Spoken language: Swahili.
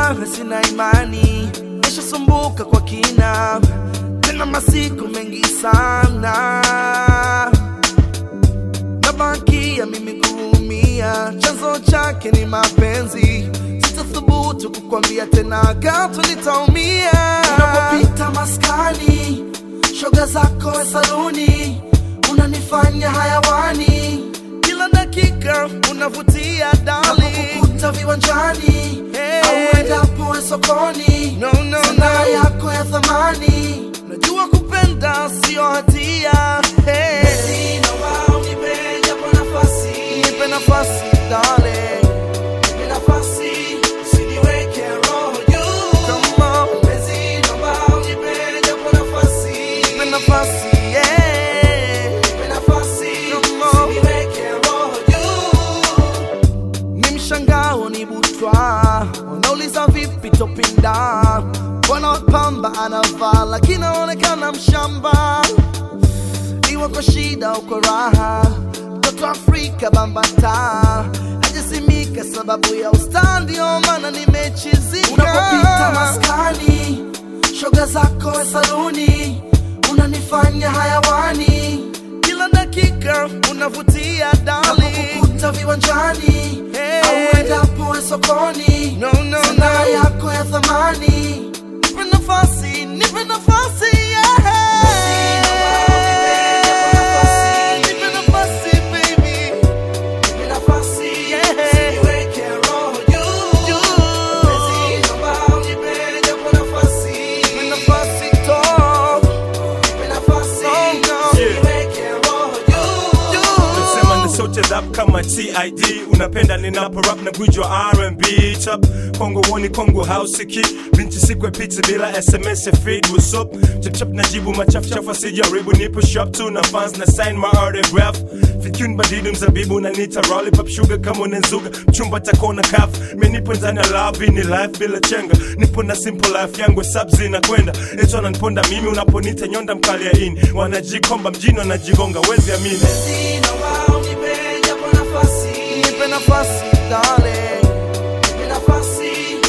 Najua sina imani, nishasumbuka kwa kina, tena masiku mengi sana, nabakia mimi kuumia, chanzo chake ni mapenzi. Sitathubutu kukwambia tena, gato nitaumia. Unapopita maskani, shoga zako we saluni, unanifanya hayawani, kila dakika unavutia dali kukuta viwanjani Hey. au endapo we sokoni No, no, sanaa no. yako ya thamani Najua kupenda sio hatia. Hey. Basi naomba unipe japo nafasi, Nipe nafasi darling. nipe nafasi, usiniweke roho juu. Come on. Basi naomba unipe japo nafasi, Nipe nafasi yeah. nipe nafasi, Come on. usiniweke roho juu. ni mshangao ni butwa wanauliza vipi topinda bwana pamba anavaa lakini anaonekana mshamba iwe kwa shida au kwa raha mtoto afrika bambata hajasimika sababu ya usta ndio maana nimechizika Unapopita maskani, shoga zako we saluni, unanifanya hayawani, kila dakika unavutia dali napokukuta viwanjani Hey. au endapo we sokoni, No, no, sanaa no. yako ya thamani nipe nafasi nipe nafasi yeah. Nipe nafasi baby Nipe nafasi, Yeah. usiniweke roho juu. Juu. Basi naomba unipe japo nafasi, Nipe nafasi to nipe nafasi, Oh, no. usiniweke roho juu. Nasema ni sote rap kama TID unapenda ninapo rap na gujwa R&B chap Kongo woni Kongo house ki binti sikwe pizza bila SMS ya feed what's up chap chap najibu machafu chafu asijaribu nipo shop tu na fans na sign my autograph Fikun badidu mzabibu na nita lollipop sugar kama unazuga mchumba takona kaf mimi nipo ndani ya love ni life bila chenga nipo na simple life yangu subs inakwenda eto ananiponda mimi unaponita nyonda mkali ya ini wanajikomba mjini wanajigonga wezi amini Basi naomba unipe japo nafasi, nipe nafasi darling nipe nafasi,